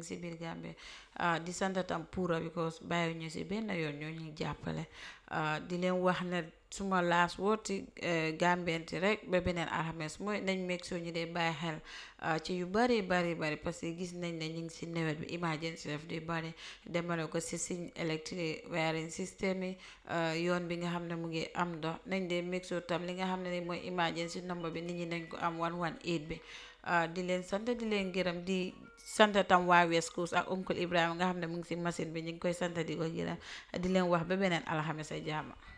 si biir Gambie di sant tam puura because bàyyi ñu si benn yoon ñoo ñuy jàppale di leen wax ne suma laas wooti gambenti rek ba beneen alxames mooy nañ meeg soo ñu dee bàyyi xel ci yu bari bari bari parce que gis nañ ne ñu ngi si nawet bi emergency daf di bari demale ko si siñ electric wiring system yi yoon bi nga xam ne mu ngi am ndox nañ dee meeg soo tam li nga xam ne ni mooy emergency number bi nit ñi nañ ko am 118 bi di leen sant di leen gërëm di sant tam waa West Coast ak oncle Ibrahima nga xam ne mu ngi si machine bi ñu ngi koy sant di ko gërëm di leen wax ba beneen alxames a jaama